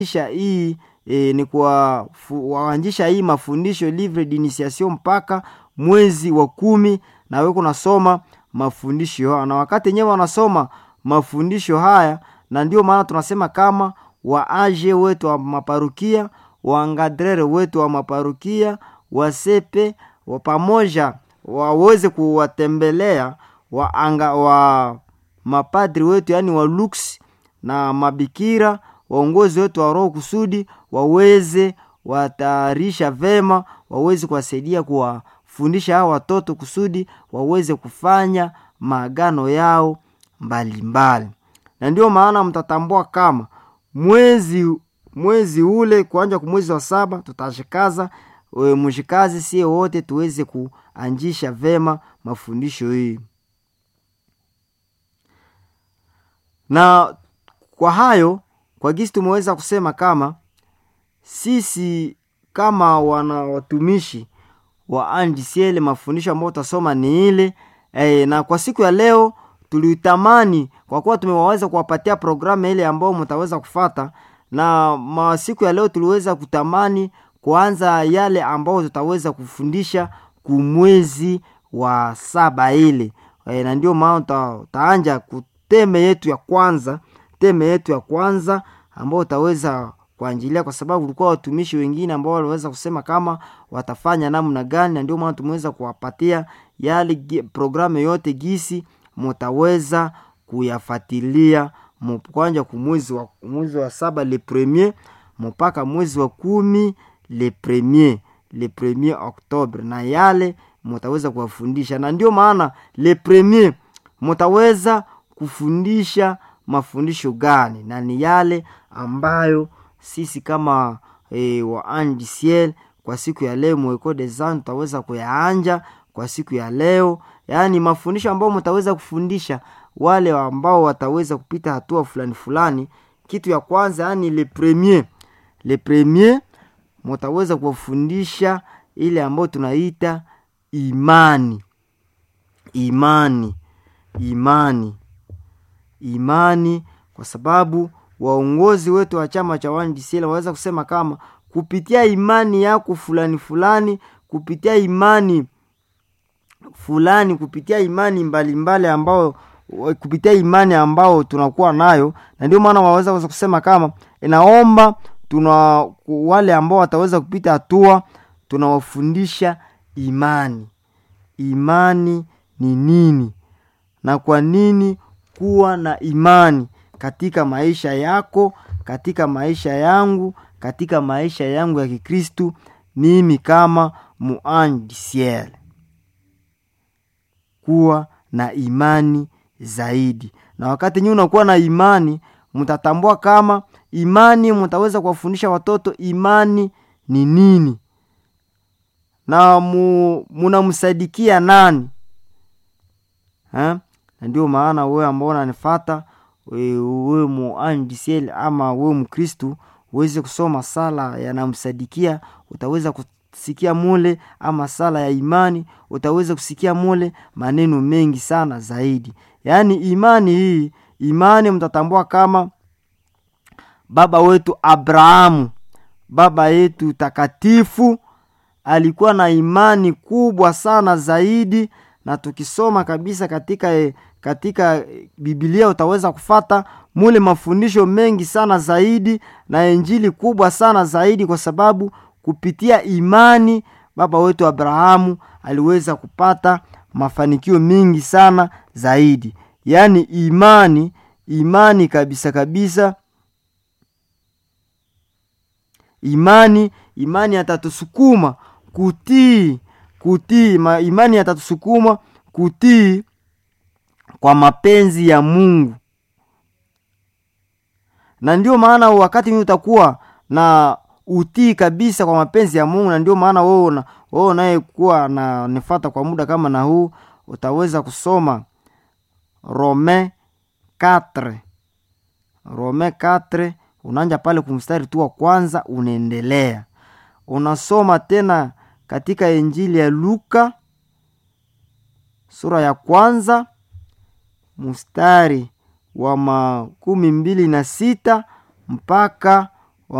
kuanzisha hii e, ni kuwaanzisha hii mafundisho livre d'initiation mpaka mwezi wa kumi na we kunasoma mafundisho haya na wakati yenyewe wanasoma mafundisho haya na ndio maana tunasema kama waaje wetu wa maparukia waangadrere wetu wa maparukia wasepe wa pamoja waweze kuwatembelea waanga wa mapadri wetu yaani wa lux na mabikira waongozi wetu wa roho kusudi waweze watayarisha vema waweze kuwasaidia kuwafundisha hao watoto kusudi waweze kufanya maagano yao mbalimbali mbali. na ndio maana mtatambua kama mwezi mwezi ule kuanja kwa mwezi wa saba tutashikaza mshikazi sie wote tuweze kuanjisha vema mafundisho hii na kwa hayo kwa gisi tumeweza kusema kama sisi kama wana watumishi wa andisiele mafundisho ambayo utasoma ni ile e, na kwa siku ya leo tulitamani kwa kuwa tumewaweza kuwapatia programu ile ambayo mtaweza kufata na masiku ya leo tuliweza kutamani kuanza yale ambayo tutaweza kufundisha kumwezi wa saba ile e, na ndio maana uta, utaanja kuteme yetu ya kwanza teme yetu ya kwanza ambao utaweza kuanjilia kwa sababu ulikuwa watumishi wengine ambao waliweza kusema kama watafanya namna gani na ndio maana tumeweza kuwapatia yale programu yote gisi mutaweza kuyafatilia kwanja kumwezi wa, mwezi wa saba le premier mpaka mwezi wa kumi le premier le premier octobre na yale mutaweza kuwafundisha na ndio maana le premier mutaweza kufundisha mafundisho gani na ni yale ambayo sisi kama e, wa andisiel kwa siku ya leo mweko desan tutaweza kuyaanja kwa siku ya leo yaani mafundisho ambayo mtaweza kufundisha wale ambao wataweza kupita hatua fulani fulani kitu ya kwanza yaani le premier le premier mutaweza kuwafundisha ile ambayo tunaita imani imani imani imani kwa sababu waongozi wetu wa chama cha wandisiela waweza kusema kama kupitia imani yako fulani fulani kupitia imani fulani kupitia imani mbalimbali mbali ambao kupitia imani ambao tunakuwa nayo na ndio maana waweza kusema kama inaomba tuna wale ambao wataweza kupita hatua tunawafundisha imani imani ni nini na kwa nini kuwa na imani katika maisha yako katika maisha yangu katika maisha yangu ya kikristu mimi kama muandisiel kuwa na imani zaidi na wakati nyii unakuwa na imani mtatambua kama imani mtaweza kuwafundisha watoto imani ni nini na mu, munamsadikia nani ha? na ndio maana wewe ambao unanifata wewe muandisiel ama wewe mkristu uweze kusoma sala yanamsadikia utaweza kusikia mule ama sala ya imani utaweza kusikia mule maneno mengi sana zaidi yaani imani hii imani mtatambua kama baba wetu abrahamu baba yetu takatifu alikuwa na imani kubwa sana zaidi na tukisoma kabisa katika katika bibilia utaweza kufata mule mafundisho mengi sana zaidi na injili kubwa sana zaidi kwa sababu kupitia imani baba wetu abrahamu aliweza kupata mafanikio mingi sana zaidi yaani imani imani kabisa kabisa imani imani atatusukuma kutii kutii ma, imani atatusukuma kutii kwa mapenzi ya mungu na ndio maana wakati mi utakuwa na utii kabisa kwa mapenzi ya mungu na ndio maana wewe unayekuwa na nifata kwa muda kama na huu utaweza kusoma rome 4 rome 4 unaanja pale kumstari tu wa kwanza unaendelea unasoma tena katika injili ya luka sura ya kwanza mstari wa makumi mbili na sita mpaka